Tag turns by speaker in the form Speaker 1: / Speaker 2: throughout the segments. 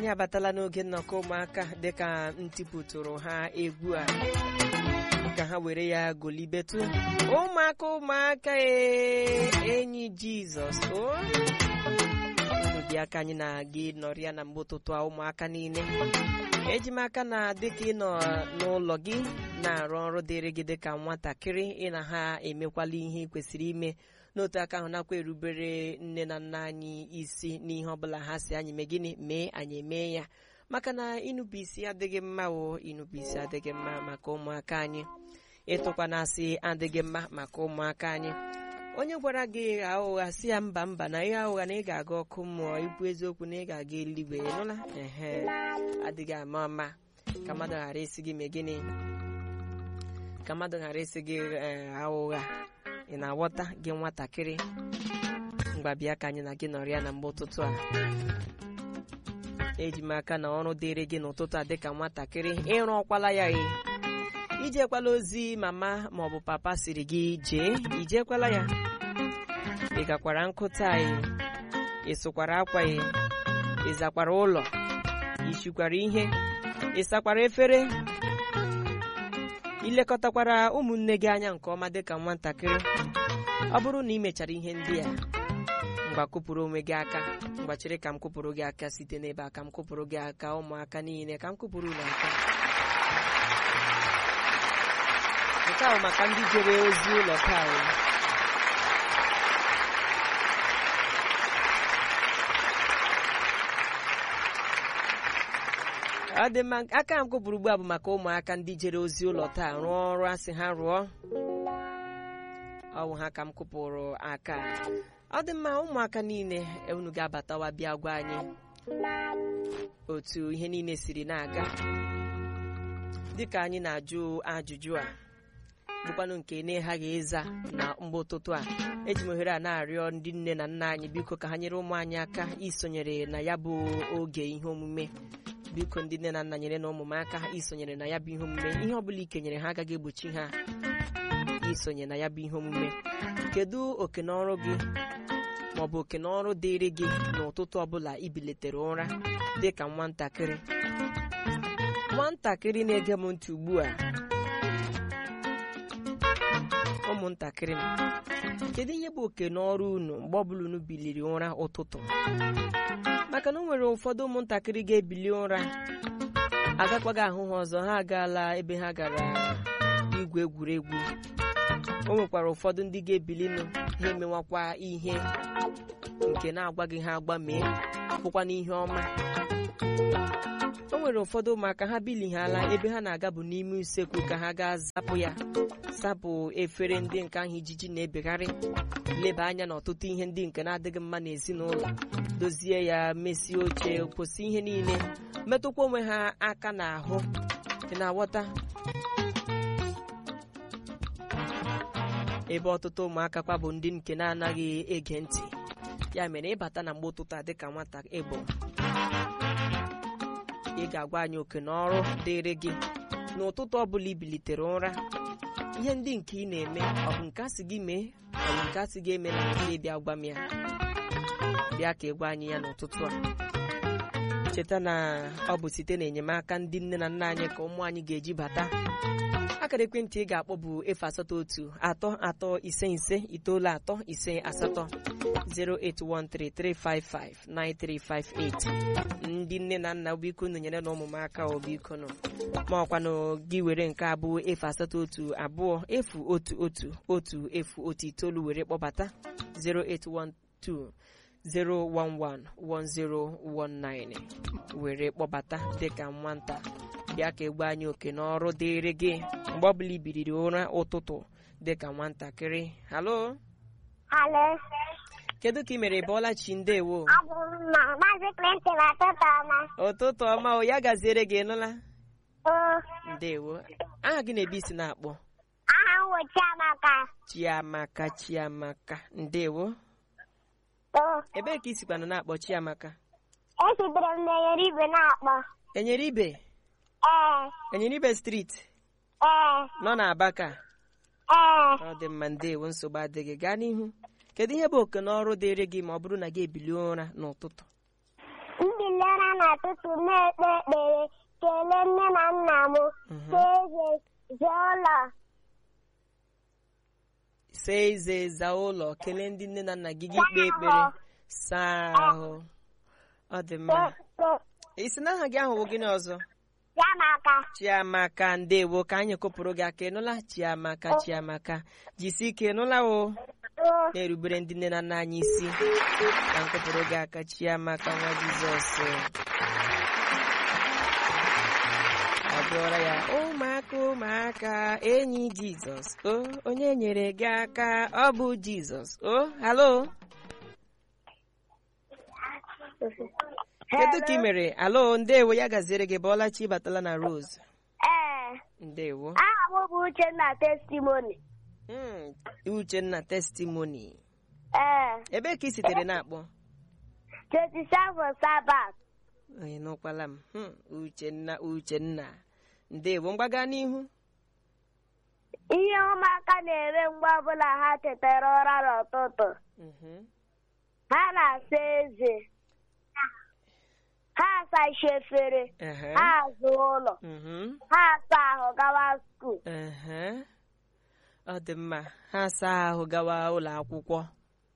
Speaker 1: anyị abatala n'oge nnọkọ ụmụaka dịka ntipụtụrụ ha egwu a ka ha were ya golibetụ ụmụaka ụmụaka ee enyi jizọs o unu dị aka anyị na-aga ịnọrịa na mgbe ụtụtụ a ụmụaka niile eji m aka na dịka ịnọ n'ụlọ gị na-arụ ọrụ dịrị gị dịka nwatakịrị ị na ha emekwala ihe ị kwesịrị ime n'otu aka ahụ nakwa erubere nne na nna anyị isi n'ihe ọbụla ha si anyị mee gịnị mee anyị emee ya maka na ịnụpụ isi adịghị mma o ịnụpụ isi adịghị mma maka ụmụaka anyị ịtụkwa na-asị adịghị mma maka ụmụaka anyị onye gwara gị gha ụgha si ya mba mba na ihe ụgha na ị ga-aga ọkụ mmụọ ikwu eziokwu na ị ga-aga eluigwe nụla ehe adịghị ama ama ka mmadụ ghara isi gị mee gịnị ka mmadụ ghara isi gị gha ụgha ị na-aghọta gị nwatakịrị mgbabịa ka anyị na gị nọrịa na mgbe ụtụtụ a eji m aka na ọrụ dịrị gị n'ụtụtụ a dịka nwatakịrị ịrụ ọkwala ya e ijekwala ozi mama maọbụ papa siri gị jee ijekwala ya ị gakwara nkụta anyị ị sụkwara akwa ya ị zakwara ụlọ ishikwara ihe ị sakwara efere ilekọtakwara ụmụnne gị anya nke ọma dịka nwatakịrị ọ bụrụ na ị mechara ihe ndị a mgba kụpụrụ onwe gị aka mgbachiri ka m kụpụrụ gị aka site n'ebe a ka m kụpụrụ gị aka ụmụaka niile ka m kụpụrụ unu aka nke ahụ maka ndị jere ozi ụlọ taa ọ dị mma aka m kụpụrụ ugbu a bụ maka ụmụaka ndị jere ozi ụlọ taa rụọ ọrụ asị ha rụọ ọ bụ ha ka m kụpụrụ aka ọ dị mma ụmụaka niile unu ga-abatawa bịa gwa anyị otu ihe niile siri na-aga dịka anyị na-ajụ ajụjụ a bụkwanụ nke na-eghaghị ịza na mgbe ụtụtụ a eji m ohere a na-arịọ ndị nne na nna anyị biko ka ha nyere ụmụ anyị aka isonyere na ya bụ oge ihe omume biko ndị nne na nna nyere na ụmụ m aka isonyere na ya bụ ihe omume ihe ọbụla ikenyere ha agaghị egbochi ha isonye na ya bụ ihe omume kedu oke na ọrụ gị maọbụ oke na ọrụ dịịrị gị n'ụtụtụ ọbụla ibilitere ụra dịka nwatakịrị nwatakịrị na-ege m ntị ugbu a ụmụntakịrị m kedu ihe bụ oke n'ọrụ unu mgbe ọbụla unu biliri ụra ụtụtụ maka na o nwere ụfọdụ ụmụntakịrị ga-ebili ụra agakwaghị ahụ ha ọzọ ha agaala ebe ha gara igwe egwuregwu o nwekwara ụfọdụ ndị ga-ebilinụ ha emewakwa ihe nke na-agwaghị ha agba mee bụkwa n'ihe ọma o nwere ụfọdụ ụmụaka ha bilighala ebe ha na-aga bụ n'ime usekwu ka ha gaa zapụ ya sapụ efere ndị nke ahụ ijiji na-ebegharị leba anya n'ọtụtụ ihe ndị nke na-adịghị mma n'ezinụlọ dozie ya mesie oche kwụsị ihe niile metụkwa onwe ha aka n'ahụ ị na-aghọta ebe ọtụtụ ụmụaka kwa bụ ndị nke na-anaghị ege ntị ya mere ịbata na mgbe ụtụtụ a dịka nwata ịbụ ị ga-agwa anyị oke na ọrụ dịrị gị n'ụtụtụ ọbụla ibilitere ụra ihe ndị nke ị na-eme ọ bụ nke asị gị mee ọ bụ nke asị gị eme na nke bịa gwa m ya bịa ka ị gwa anyị ya n'ụtụtụ a cheta na ọ bụ site n'enyemaka ndị nne na nna anyị ka ụmụ anyị ga-eji bata akara ekwentị ị ga-akpọ bụ efu asatọ otu atọ atọ ise ise itoolu atọ ise asatọ 08133559358 ndị nne na nna biko unu nyere na ụmụ m aka obiko nọ ma ọkwanụ gị were nke abụọ efu asatọ otu abụọ efu otu otu otu efu otu itoolu were kpọbata 0812 0111019 were kpọbata dịka nwata bịa ka egbe anyị oke n'ọrụ dịrị gị mgbe ọbụla ibiriri ụra ụtụtụ dịka nwatakịrị halo
Speaker 2: Halo.
Speaker 1: kedu ka ị mere bọọla chi ndewo
Speaker 2: Abụ m ma Maazị Clinton atụtụ ọma.
Speaker 1: ụtụtụ ọma o ya gaziere gị nụla
Speaker 2: O,
Speaker 1: ndewo aha gị na-ebe isi na-akpọ
Speaker 2: aha m wụ Chiamaka.
Speaker 1: chiamaka chiamaka ndewo
Speaker 2: O,
Speaker 1: ebee ka isikwana na-akpọ chiamaka
Speaker 2: esitere m n'enyere igwe na-akpọ.
Speaker 1: enyere ibe
Speaker 2: Ee,
Speaker 1: enyere ibe street
Speaker 2: ee,
Speaker 1: nọ n'abaka
Speaker 2: ee.
Speaker 1: ọ dị mma ndewo nsogbu adịghị gaa n'ihu kedu ihe bụ oke n'ọrụ dịrị gị ma ọ bụrụ na gị ebilie ụra n'ụtụtụ
Speaker 2: Mbili ụra n'ụtụtụ na-ekpe ekpere kelee nne na nna m
Speaker 1: Mhm.
Speaker 2: saa eze zaa ụlọ
Speaker 1: saa eze zaa ụlọ kelee ndị nne na nna gị gị kpee
Speaker 2: Saa
Speaker 1: ekpere
Speaker 2: ahụ.
Speaker 1: saa ahụ ọ dị mma isi na aha gị ahụ bụ gịnị ọzọ
Speaker 2: Chiamaka
Speaker 1: chiamaka ndewo ka anyị kụpụrụ gị aka ịnụla chiamaka chiamaka jisi ike ịnụla o
Speaker 2: o
Speaker 1: na-erubere ndị nne na nna anyị isi ka nkụpụrụ gị aka chiamaka nwa jizọs agụọra ya ụmụaka ụmụaka enyi jizọs o onye nyere gị aka ọ bụ jizọs o halo kedu ka ị mere alo ndewo ya gaziere gị bọọla chi batala na rose
Speaker 2: ee
Speaker 1: ndewo
Speaker 2: aha m bụ Uchenna testimoni
Speaker 1: Mm, uchenna testimony
Speaker 2: ee
Speaker 1: ebee ka ị sitere na-akpọ
Speaker 2: 27 Sabat
Speaker 1: onye nụkwala m Hmm, uchenna uchenna ndewo mgbaga n'ihu
Speaker 2: ihe ụmụaka na-eme mgbe ọbụla ha tetara ụra n'ụtụtụ
Speaker 1: Mhm.
Speaker 2: ha na-asa eze ha asacha efere
Speaker 1: Ehe.
Speaker 2: ha azụ ụlọ
Speaker 1: Mhm.
Speaker 2: ha asa ahụ gawa skuul
Speaker 1: Ehe. ọ dị mma ha saa ahụ gawa ụlọ akwụkwọ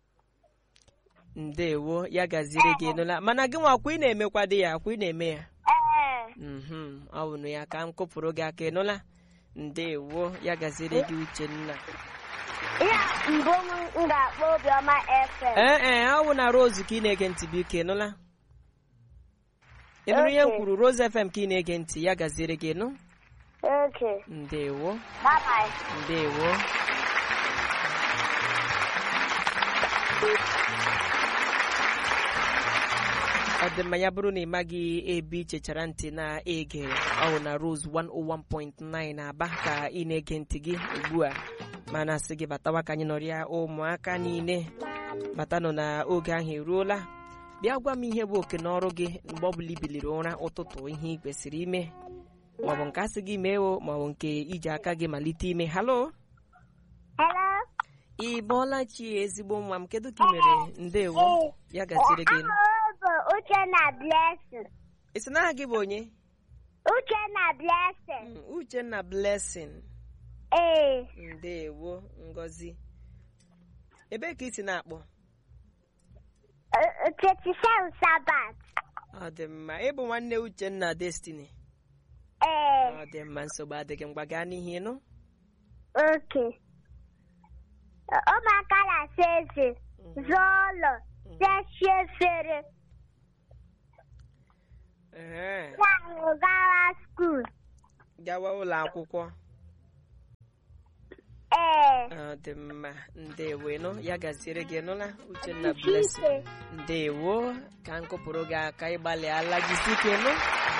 Speaker 1: ndewo ya gaziri gị nụla mana gị nwa akwa ị na-emekwa dị ya akwa ị na-eme ya
Speaker 2: ee
Speaker 1: Mhm. ọ bụ na ya ka m kụpụrụ gị aka ịnụla ndewo ya gaziri gị uchenna
Speaker 2: ihe mbụ m m ga-akpọ obiọma fm
Speaker 1: ee ee ọ bụ na rose ka ị na-ege ntị bụ ike nụla ị nụrụ ihe m
Speaker 2: Okay.
Speaker 1: kwuru rose fm ka ị na-ege ntị ya gaziere gị nụ
Speaker 2: oke
Speaker 1: ndewo
Speaker 2: babai
Speaker 1: ndewo ọ dị mma ya bụrụ na ị maghị ebe ị chechara ntị na-ege ọwụ na rose 101.9 na-aba ka ị na-ege ntị gị ugbu a mana sị gị batawa ka anyị nọrịa ụmụaka niile batanụ na oge ahụ eruola bịa gwa m ihe bụ oke na ọrụ gị mgbe ọbụla i biliri ụra ụtụtụ ihe ị kwesịrị ime maọbụ nke asị gị mee o maọbụ nke iji aka gị malite ime halo
Speaker 2: hello
Speaker 1: ị bọọla chi ezigbo nwa m kedu ka ị mere ndewo ya gasịrị gị
Speaker 2: aha m bụ Uchenna blessing
Speaker 1: isi na aha gị bụ onye
Speaker 2: Uchenna blessing
Speaker 1: Mm, uchenna blessing
Speaker 2: ee
Speaker 1: ndewo ngozi ebee ka ị si na-akpọ
Speaker 2: uh, 27 Sabat
Speaker 1: ọ dị mma ịbụ nwanne uchenna destiny
Speaker 2: ee
Speaker 1: ọ dị mma nsogbu adịghị mgba gaa n'ihi nụ
Speaker 2: oke ụmụaka na-asa eze zụọ ụlọ sachie efere
Speaker 1: Ee,
Speaker 2: na-ahụ gawa skuul
Speaker 1: gawa ụlọ akwụkwọ
Speaker 2: ee
Speaker 1: ọ dị mma ndewo nụ ya gaziere gị nụla uchenna blessing
Speaker 2: ike
Speaker 1: ndewo ka m kụpụrụ gị aka ịgbalịala jisi ike nụ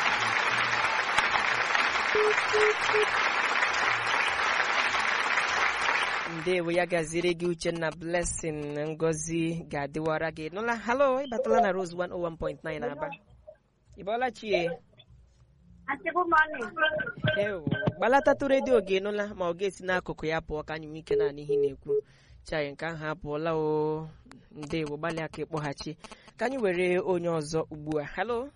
Speaker 1: ndewo ya gaziri gị uchenna blessing ngozi ga-adịwara gị nụla halo ịbatala na rose 101.9 aba ịbọọla chie ewo gbalatatụ redio gị nụla ma ọ ga-esi n'akụkụ ya pụọ ka anyị nwee ike naanị ihe ị na-ekwu chai nke ahụ apụọla o ndewo gbalịa ka ịkpọghachi ka anyị were onye ọzọ ugbu a halo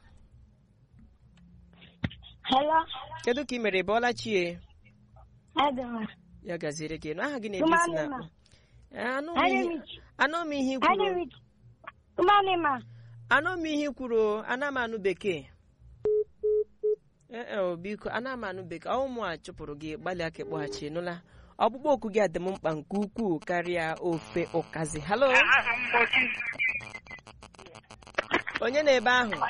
Speaker 2: hello
Speaker 1: kedu ka ị mere bọọla chie
Speaker 2: Adama.
Speaker 1: ya gaziri gị nụ aha gị na-ebe isi na akpọ anụ m ihe- anụ m ihe i kwuru
Speaker 2: Umanima.
Speaker 1: anụ m ihe i kwuru ana m anụ bekee ee o biko ana m anụ bekee ọ ụmụ a chụpụrụ gị gbalịa ka ịkpọghachi nụla ọkpụkpọ oku gị adị m mkpa nke ukwuu karịa ofe ụkazi halo onye na ebe ahụ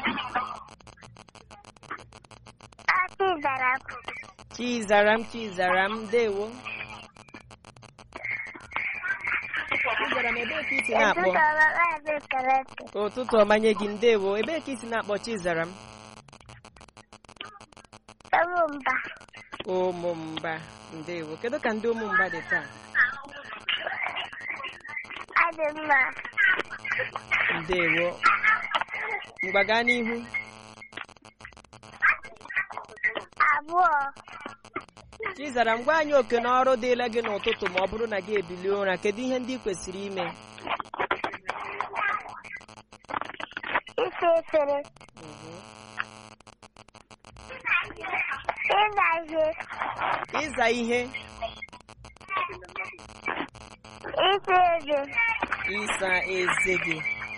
Speaker 2: Ati zara
Speaker 1: chizaram chizaram dewo chizaram ebee ka isi na-akpọ
Speaker 2: ebe kelete.
Speaker 1: ụtụtụ ọmanye gị ndewo ebee ka isi na-akpọ chizaram
Speaker 2: Ewu mba.
Speaker 1: ụmụmba ndewo kedu ka ndị ụmụmba dị taa
Speaker 2: Adị mma.
Speaker 1: ndewo mgbaga n'ihu
Speaker 2: Abụọ.
Speaker 1: chizaram gwa anyị oke na ọrụ dịla gị n'ụtụtụ ma ọ bụrụ na gị ebilie ụra kedu ihe ndị ị kwesịrị ime
Speaker 2: Isi efere.
Speaker 1: Mhm.
Speaker 2: ịza ihe
Speaker 1: ịza ihe
Speaker 2: isi eze
Speaker 1: ịsa eze gị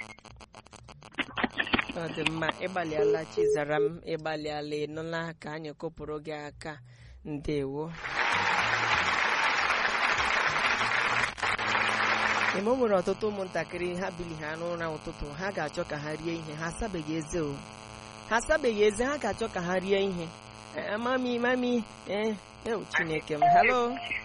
Speaker 1: ọ dị mma ịgbalịala chizara m ịgbalịala ịnụla ka anyị kụpụrụ gị aka ndewo ime o nwere ọtụtụ ụmụntakịrị ha bili ha n'ụra ụtụtụ ha ga-achọ ka ha rie ihe ha asabeghị eze o ha asabeghị eze ha ga-achọ ka ha rie ihe Eh, mami mami eh ewu chineke m halo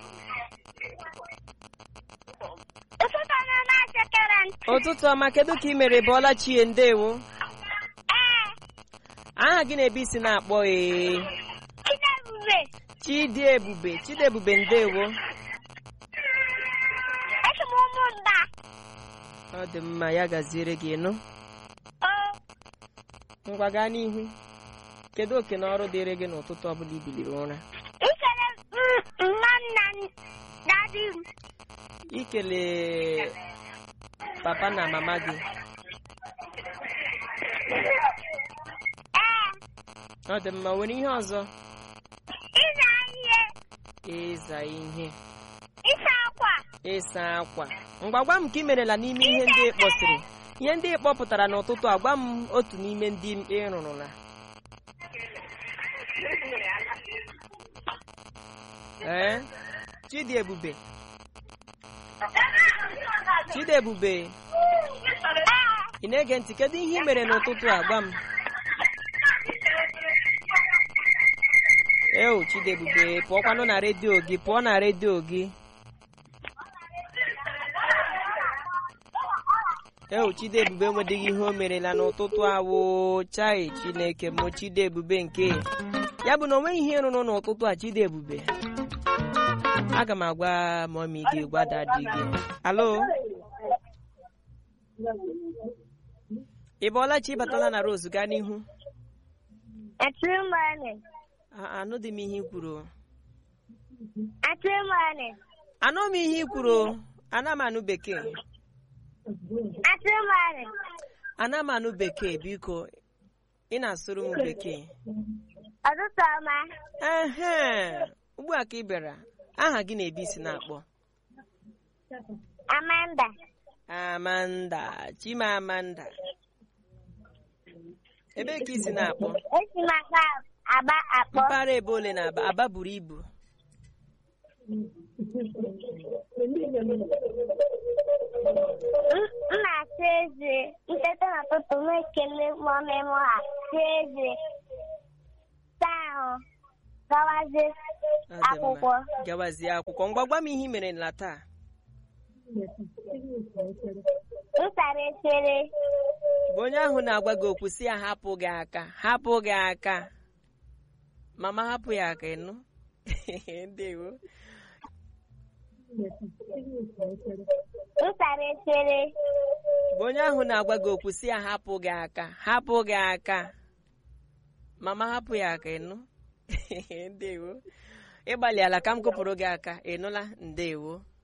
Speaker 2: ụtụtụ ọma na-achịkere ntị
Speaker 1: ụtụtụ ọma kedu ka ị mere bụọla chie ndewo
Speaker 2: ee
Speaker 1: aha gị na-ebe isi na-akpọ ee
Speaker 2: Chidiebube
Speaker 1: chidi ebube chidi ebube ndewo
Speaker 2: esi m ụmụnda
Speaker 1: ọ dị mma ya gaziere gị nụ
Speaker 2: o
Speaker 1: ngwa gaa n'ihu kedu oke na ọrụ dịrị gị n'ụtụtụ ọbụla i biliri ụra
Speaker 2: ikele m nna nna dadi m
Speaker 1: ikele papa na mama gị
Speaker 2: ee
Speaker 1: ọ dị mma nwere ihe ọzọ
Speaker 2: ịza ihe
Speaker 1: ịza ihe
Speaker 2: ịsa akwa
Speaker 1: ịsa akwa ngwa gwa m ka ị merela n'ime ihe ndị ị kpọsịrị ihe ndị ị kpọpụtara n'ụtụtụ a gwa m otu n'ime ndị ị rụrụla ee chidi ebube chidi ebube
Speaker 2: ee
Speaker 1: ị na-ege ntị kedu ihe ị mere n'ụtụtụ a gwa m eo chidi ebube pụọkwanụ na redio gị pụọ na redio gị eo chidi ebube enwedịghị ihe o merela n'ụtụtụ awụ chai chineke mụ chidi ebube nke ya bụ na o nweghị ihe rụrụ n'ụtụtụ a chidi ebube aga m agwa mọmi gị gwa dadi gị alo ị bọọla chi batala na rose gaa n'ihu
Speaker 2: atụmọnụ
Speaker 1: A- anụdị m ihe i kwuru
Speaker 2: atụmọnụ
Speaker 1: anụ m ihe i kwuru ana m anụ bekee
Speaker 2: atụmọnụ
Speaker 1: ana m anụ bekee biko ị na-asụrụ m bekee
Speaker 2: ụtụtụ ọma
Speaker 1: ehe ugbu a ka ị bịara aha gị na-ebi isi na-akpọ
Speaker 2: amanda
Speaker 1: amanda chimamanda ebee ka isi na-akpọ
Speaker 2: esi m aka aba akpọ
Speaker 1: mpaghara ebe ole na aba aba buru ibu
Speaker 2: M m na-asa eze nteta n'ụtụtụ m ekele mọmị m ha saa eze saa ahụ gawazie
Speaker 1: Ọ dị mma.
Speaker 2: akwụkwọ
Speaker 1: gawazie akwụkwọ ngwa gwa m ihe i mere na taa
Speaker 2: m sara efere
Speaker 1: bụ onye ahụ na-agwa gị okwu si ya hapụ gị aka hapụ gị aka mama hapụ ya aka ịnụ ndewo
Speaker 2: m sara efere
Speaker 1: bụ onye ahụ na-agwa gị okwu si ya hapụ gị aka hapụ gị aka mama hapụ ya aka ịnụ ndewo ịgbalịala ka m kụpụrụ gị aka ịnụla ndewo